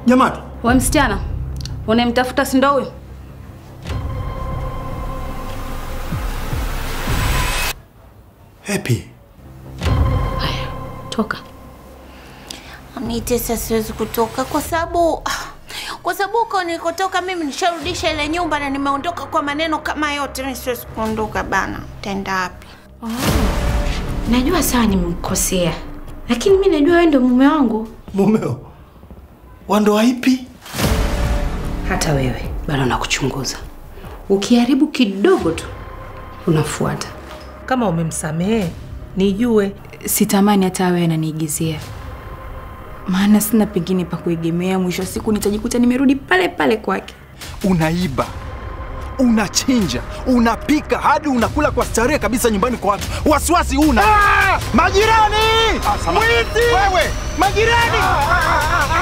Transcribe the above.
Jamani, We msichana, unayemtafuta si ndo huyo? Happy. Haya, toka. Nitesa, siwezi kutoka kwa sababu kwa sababu huko nilikotoka mimi nisharudisha ile nyumba na nimeondoka kwa maneno kama yote. Mimi siwezi kuondoka bana, taenda wapi? Najua sawa nimemkosea, lakini mi najua wewe ndio mume wangu. Mumeo wa ndoa ipi? Hata wewe bado nakuchunguza. Ukiharibu kidogo tu unafuata. Kama umemsamehe nijue. Sitamani hata awe ananiigizia, maana sina pengine pa kuegemea. Mwisho wa siku nitajikuta nimerudi pale pale kwake. Unaiba, unachinja, unapika hadi unakula kwa starehe kabisa nyumbani kwa watu. Wasiwasi una majirani, mwizi wewe, majirani